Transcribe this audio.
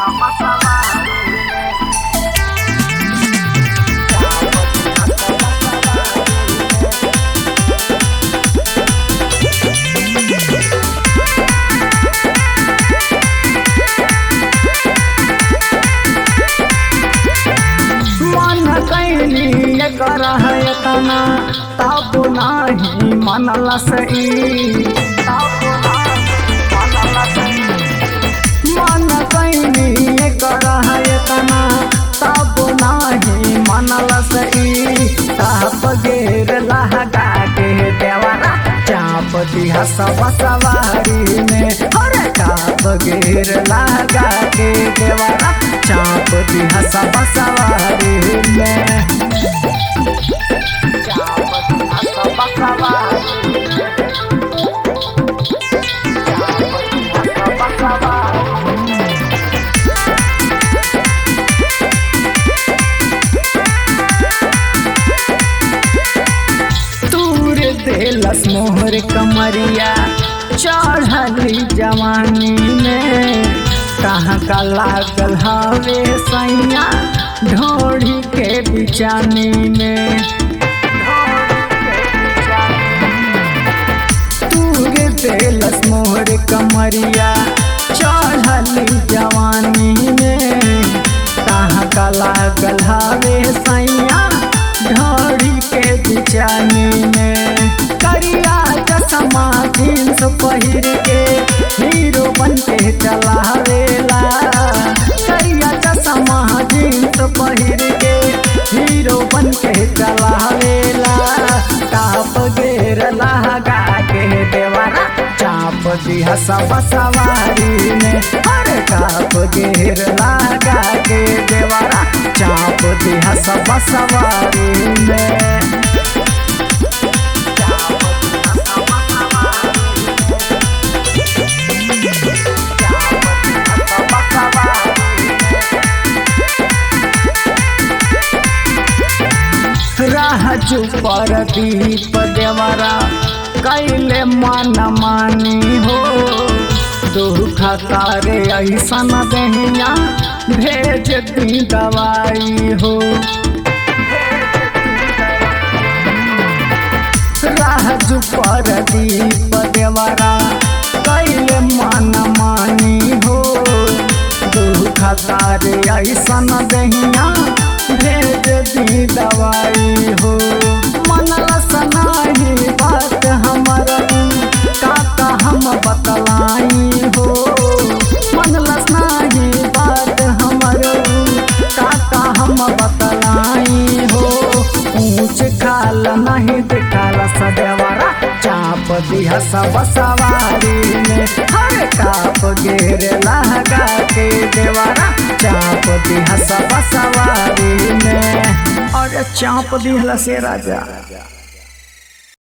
मन कैनी कर है तना तब नाही मनल सही मन कैनी कर है तना तब नाही मनल सही ताप गेर लहगा के देवरा चाप दिया सब सवारी में अरे ताप गेर लगा के देवरा चाप दिया सब सवारी में चाप दिया सब सवारी में। चाप दिया सब सवारी में। तूर देलस मोहर कमरिया चढ़ली जवानी में कहाँ का लागल हवे सैया ढोड़ी के बिचानी में तूर देलस मोहर कमरिया चढ़ली जवानी में कहाँ का लागल हवे सैया ढोड़ी के बिचानी में करिया चश्मा जींस पहिर के हीरो बन के चलावेला करिया चश्मा जींस पहिर के हीरो बन के चलावेला टाप गेर लगा के देवरा चाप दिया सब सवारी में अरे टाप गेर लगा के देवरा चाप दिया सब सवारी में राजू पर दीप देवरा कैले मन मानी हो दुख तारे ऐसन दहिया भेज दी दवाई हो राजू पर दीप देवरा कैले मन मानी हो दुख तारे ऐसन दहिया भेज दी दवाई हो मनल सनाही बात हमर काका हम बतलाई हो मनल सनाही बात हमर काका हम बतलाई हो ऊंच खाल नहीं दिखाल सदेवरा चाप दिया सब सवारी में हर काप गेर लगा के देवरा चाप दिया सब सवारी में और चाप दिहला से राजा